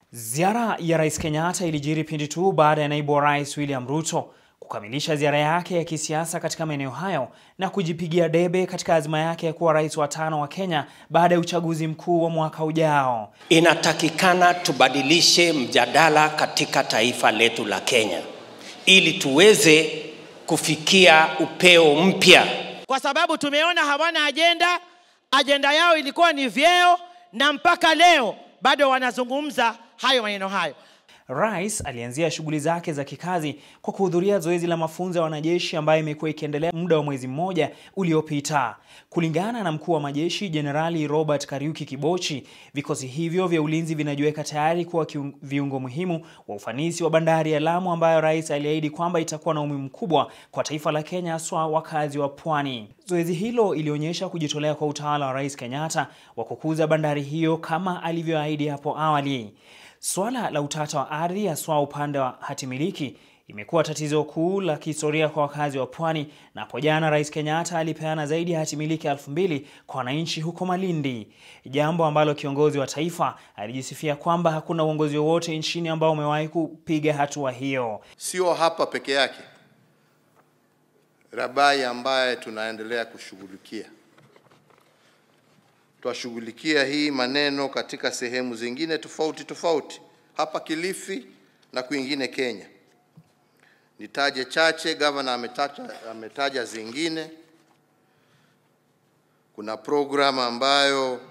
Ziara ya Rais Kenyatta ilijiri pindi tu baada ya naibu wa rais William Ruto kukamilisha ziara yake ya kisiasa katika maeneo hayo na kujipigia debe katika azma yake ya kuwa rais wa tano wa Kenya baada ya uchaguzi mkuu wa mwaka ujao. Inatakikana tubadilishe mjadala katika taifa letu la Kenya ili tuweze kufikia upeo mpya, kwa sababu tumeona hawana ajenda. Ajenda yao ilikuwa ni vyeo, na mpaka leo bado wanazungumza hayo maneno hayo. Rais alianzia shughuli zake za kikazi kwa kuhudhuria zoezi la mafunzo ya wanajeshi ambayo imekuwa ikiendelea muda wa mwezi mmoja uliopita. Kulingana na mkuu wa majeshi Jenerali Robert Kariuki Kibochi, vikosi hivyo vya ulinzi vinajiweka tayari kuwa viungo muhimu wa ufanisi wa bandari ya Lamu ambayo rais aliahidi kwamba itakuwa na umuhimu mkubwa kwa taifa la Kenya, haswa wakazi wa pwani. Zoezi hilo ilionyesha kujitolea kwa utawala wa Rais Kenyatta wa kukuza bandari hiyo kama alivyoahidi hapo awali. Swala la utata wa ardhi haswa upande wa hatimiliki imekuwa tatizo kuu la kihistoria kwa wakazi wa pwani, na hapo jana Rais Kenyatta alipeana zaidi ya hatimiliki elfu mbili kwa wananchi huko Malindi, jambo ambalo kiongozi wa taifa alijisifia kwamba hakuna uongozi wowote nchini ambao umewahi kupiga hatua hiyo. Sio hapa peke yake, Rabai ambaye tunaendelea kushughulikia twashughulikia hii maneno katika sehemu zingine tofauti tofauti hapa Kilifi na kwingine Kenya. Nitaje chache, gavana ametaja, ametaja zingine. Kuna programu ambayo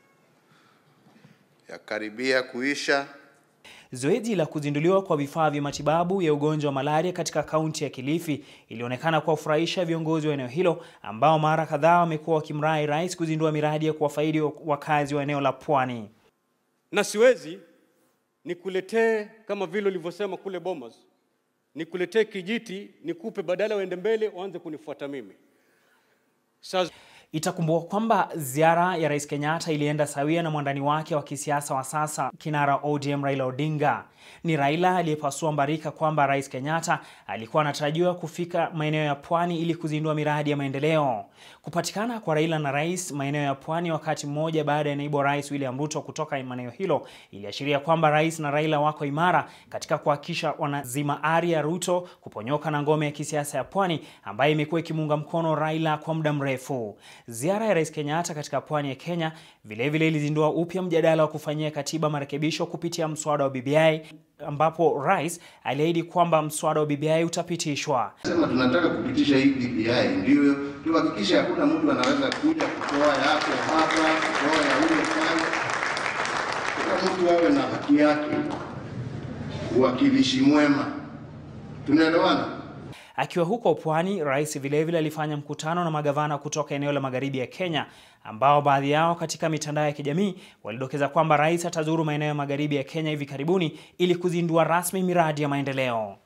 yakaribia kuisha. Zoezi la kuzinduliwa kwa vifaa vya matibabu ya ugonjwa wa malaria katika kaunti ya Kilifi ilionekana kuwafurahisha viongozi wa eneo hilo ambao mara kadhaa wamekuwa wakimrai rais kuzindua miradi ya kuwafaidi wakazi wa eneo la pwani. Na siwezi nikuletee kama vile ulivyosema kule Bomas, nikuletee kijiti nikupe, badala uende mbele uanze kunifuata mimi. Sasa Itakumbukwa kwamba ziara ya Rais Kenyatta ilienda sawia na mwandani wake wa kisiasa wa sasa, kinara ODM Raila Odinga. Ni Raila aliyepasua mbarika kwamba Rais Kenyatta alikuwa anatarajiwa kufika maeneo ya pwani ili kuzindua miradi ya maendeleo. Kupatikana kwa Raila na rais maeneo ya pwani wakati mmoja baada ya naibu wa rais William Ruto kutoka maeneo hilo iliashiria kwamba rais na Raila wako imara katika kuhakikisha wanazima ari ya Ruto kuponyoka na ngome ya kisiasa ya pwani ambayo imekuwa ikimuunga mkono Raila kwa muda mrefu. Ziara ya Rais Kenyatta katika pwani ya Kenya vilevile ilizindua upya mjadala wa kufanyia katiba marekebisho kupitia mswada wa BBI ambapo rais aliahidi kwamba mswada wa BBI utapitishwa. Sema tunataka kupitisha hii BBI ndio tuhakikishe hakuna mtu anaweza kuja kutoa yake hapa, kutoa ya ule pale. Kila mtu awe na haki yake, uwakilishi mwema. Tunaelewana? Akiwa huko pwani, rais vilevile alifanya mkutano na magavana kutoka eneo la magharibi ya Kenya, ambao baadhi yao katika mitandao ya kijamii walidokeza kwamba rais atazuru maeneo ya magharibi ya Kenya hivi karibuni ili kuzindua rasmi miradi ya maendeleo.